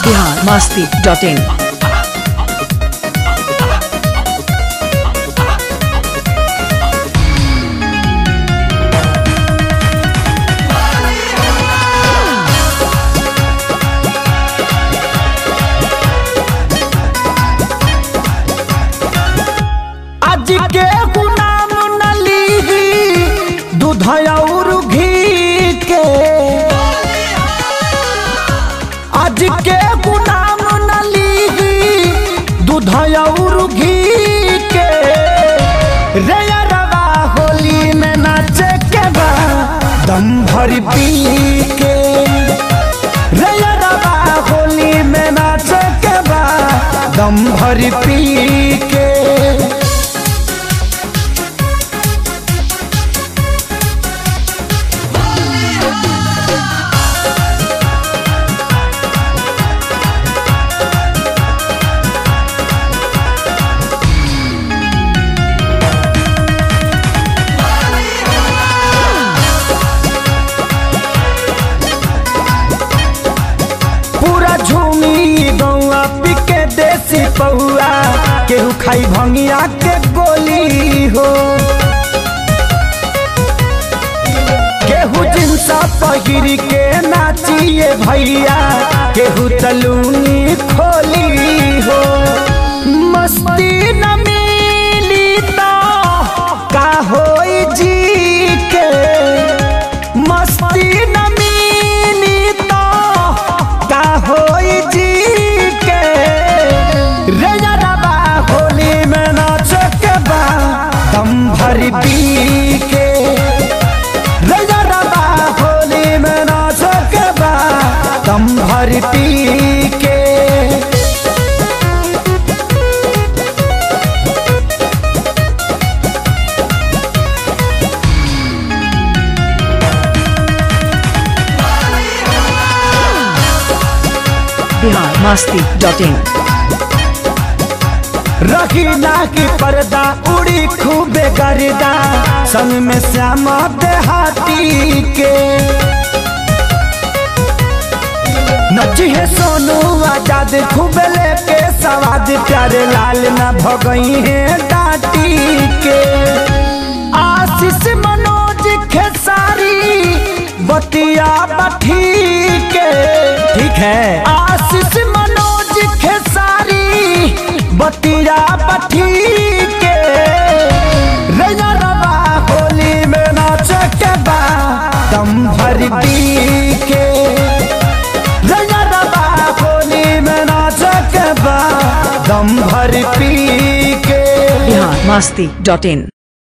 Bihar Masti dot in आज के गुलाम न लीही दूध और घी के आज के गुलाम न लीही दूध और घी के रे अरवा होली में नाचे के बा दम भर पी के रे अरवा होली में नाचे के बा दम भर पी के पूरा झूमी गौआ पिके देसी पौआ केहू खाई भंगिया के गोली हो केहू जिनसा पहिर के नाचिए भैया केहू तलूनी खोली हो मस्ती न मिली तो का होई जी के मस्ती न मिली तो का होई जी के रे यारबा होली में नाच के बा दम भर पी के रे यारबा होली में नाच के बा दम भर पी के बिहार मस्ती डॉट इन रखी ना की पर्दा उड़ी खूबे गर्दा संग में श्यामा देहाती के नची है सोनू आजाद खूबे लेके सवाद प्यारे लाल ना भगई है डाटी के आशीष मनोज खेसारी बतिया बठी के ठीक है आशीष मनोज खेसारी बतिया बठी के रैया रवा होली में नाच के बा दम भर पी के रैया रवा होली में नाच के बा दम भर पी के बिहार मस्ती डॉट इन